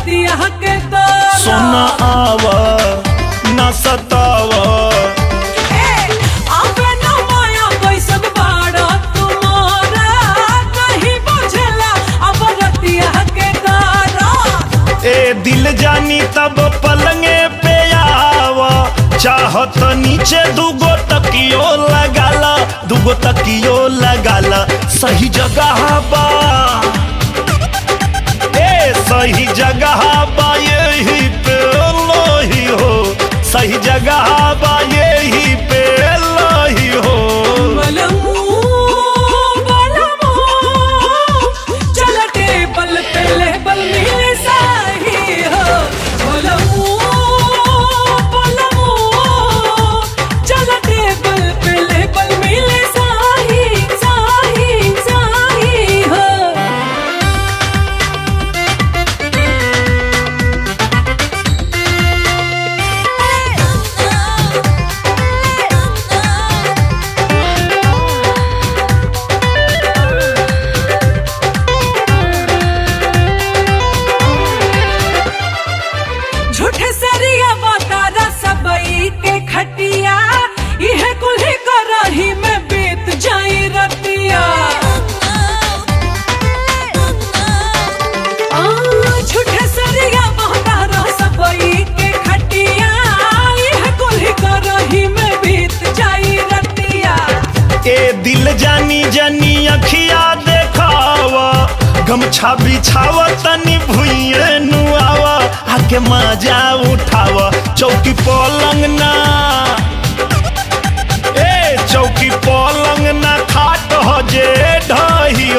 रतिया के दौरा सोना आव न सताव आवे न माया कैसन बाड़ा तुम्हारा कहीं बुझला अब रतिया के दौरा ए दिल जानी तब पलंगे पे आव चाहत नीचे दुगो तकियो लगाला दुगो तकियो लगाला सही जगह बा ए सही जगह बा यही पे लोही हो सही जगह बा यही पे लोही हो बलमू बलमू चल टेबल पे लेबल मिले साही हो बलमू बलमू चल टेबल पे लेबल मिले साही साही साही हो झूठे सरिया बतारा सबई के खटिया यह कुल्ही करही में बीत जाई रतिया आ, झूठे सरिया बतारा सबई के खटिया यह कुल्ही करही में बीत जाई रतिया ए दिल जानी जानी अखिया देखावा गमछा बिछावा तनी भुइए नुआवा आके मजा उठावा चौकी पलंग ना ए चौकी पलंग ना खाट हो जे ढही